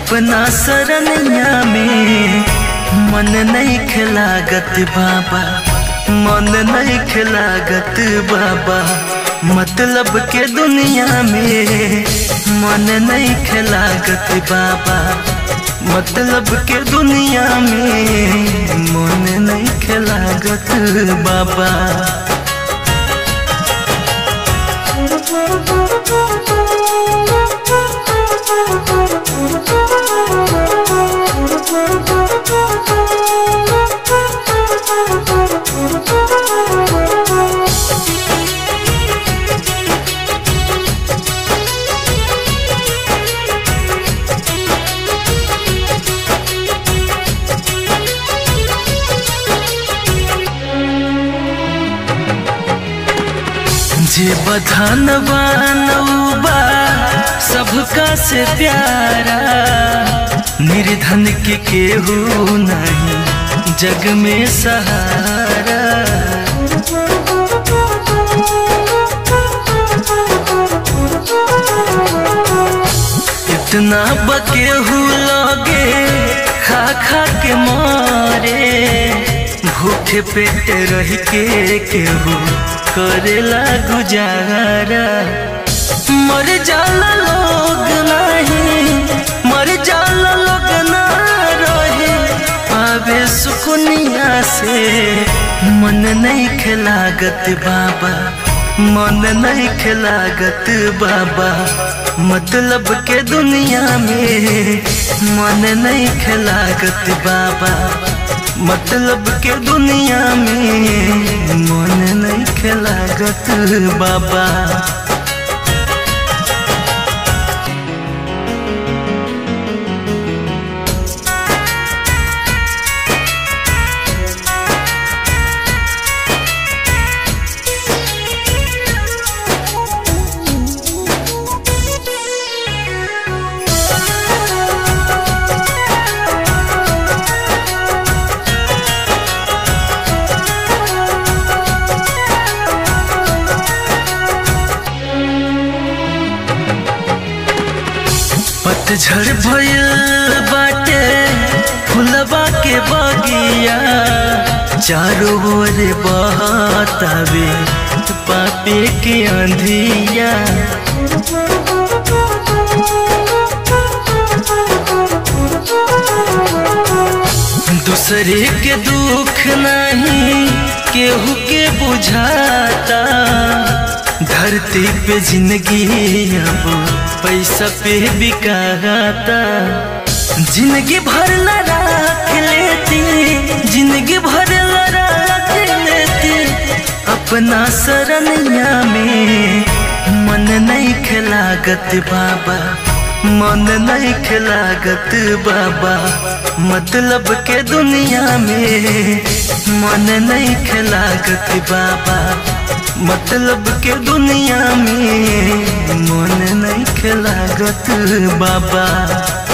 अपना सरनिया में मन नहीं खिलागत बाबा मन नहीं खिलागत बाबा मतलब के दुनिया में मन नहीं खिलागत बाबा मतलब के दुनिया में मन नहीं खिलागत बाबा जे बधान बानौबा सबका से प्यारा निर्धन के केहू नहीं जग में सहारा इतना बकेहू लगे खा खा के मारे भूखे पेट रह के केहू करेला गुजारा मर जाला लोग नहीं मर जाला लोग ना रहे पावे सुकुनिया से मन नहीं खिलागत बाबा मन नहीं खिलागत बाबा मतलब के दुनिया में मन नहीं खिलागत बाबा मतलब के दुनिया में मन नहीं खिलागत बाबा पतझड़ भयल बाटे फुलवा के बगिया चारों ओर बहतावे पापे के अंधिया दूसरे के दुख नहीं केहू के बुझाता धरती पे जिंदगी अब पैसा पे बिकाता जिंदगी भर रख लेती जिंदगी भर रख लेती अपना सरनिया में मन नहीं खिलागत बाबा मन नहीं खिलागत बाबा मतलब के दुनिया में मन नहीं खिलागत बाबा मतलब के दुनिया में मन नहीं खिलागत बाबा